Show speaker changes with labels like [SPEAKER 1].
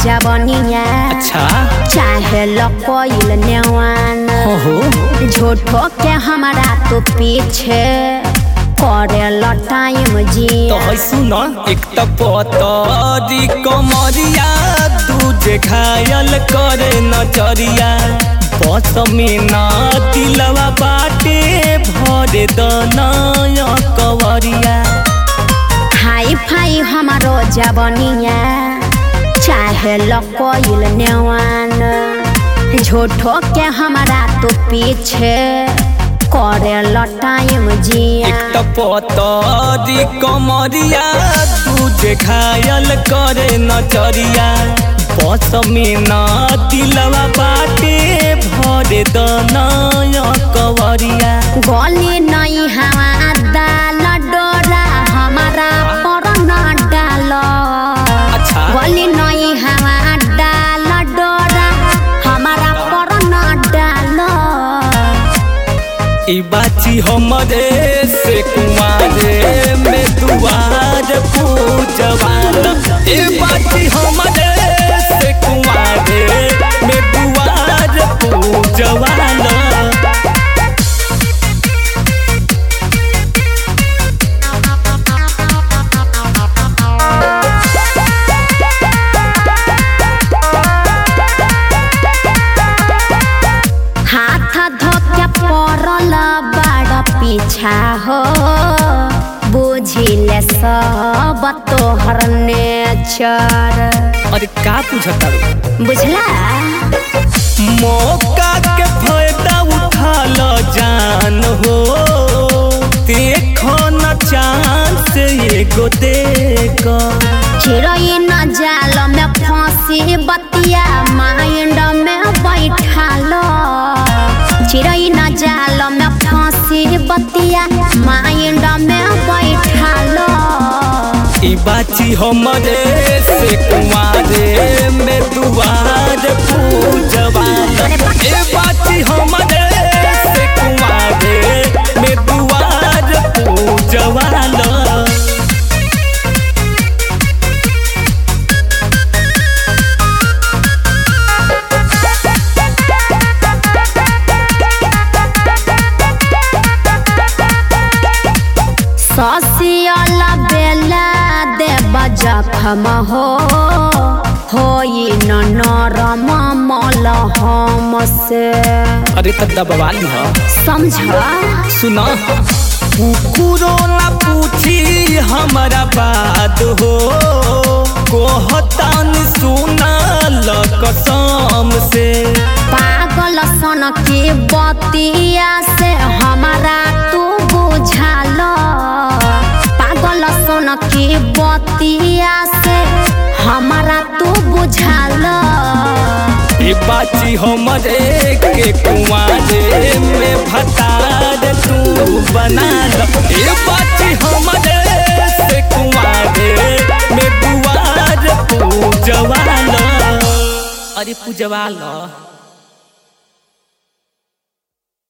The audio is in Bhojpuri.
[SPEAKER 1] जवनिया
[SPEAKER 2] अच्छा
[SPEAKER 1] चाहे लकोइल नेवान
[SPEAKER 2] हो हो
[SPEAKER 1] झूठो के हमारा तो पीछे करे टाइम
[SPEAKER 2] तो
[SPEAKER 1] जिया
[SPEAKER 2] है सुन एक त पतरी कमरिया दूजे घायल करे नजरिया बस में ना दिलवा बाटे भरे दनय कवरिया
[SPEAKER 1] हाई फाई हमारो जवनिया चाहे लकोइल नेवान झूठो के हमारा तो पीछे करे टाइम जिया
[SPEAKER 2] एक त पतरी कमरिया दूजे घायल करे नजरिया बस में ना दिलवा बाटे भरे दनय कवरिया
[SPEAKER 1] गली नहीं हवा दाल डोरा हमारा पर न डाल
[SPEAKER 2] अच्छा।
[SPEAKER 1] गली नहीं हवा डाल डोरा हमारा पर न डाल
[SPEAKER 2] ई बाची हमरे से कुमारे में दुआर पूजवाल ई बाची हमरे से कुमारे में दुआर पूजवाल
[SPEAKER 1] हाथ धोके पड़ल बड़ पीछा हो बुझिले सब तोहर नेचर
[SPEAKER 2] अरे का पूछता रे?
[SPEAKER 1] बुझला
[SPEAKER 2] मौका के फायदा उठा ल जान हो देखो न चांस एगो देख
[SPEAKER 1] चिड़ैन जाल में फांसी बतिया माइंड में बैठाल चिड़ैन जाल में फांसी बतिया माइंड में बैठाल
[SPEAKER 2] ई बाची हमरे से कुमारे में दुआर पूजवाल ए बाची हमरे से कुमारे में दुआर पूजवाल
[SPEAKER 1] ससियल बेला देव जखम हो होई न नरम मल हम से
[SPEAKER 2] अरे तब दबवाली ह
[SPEAKER 1] समझ
[SPEAKER 2] सुना कुकुरो ना पूछी हमारा बात हो कोहतान सुना ल कसम से
[SPEAKER 1] पागल सन की बतिया से हमारा तू बुझाल पागल सन की बतिया से हमारा तू बुझाल
[SPEAKER 2] ई बाची हमरे के कुआरे में भतार तू बना ल ई बाची हमरे से कुआरे में दुआर पूजवाल अरे पूजवाल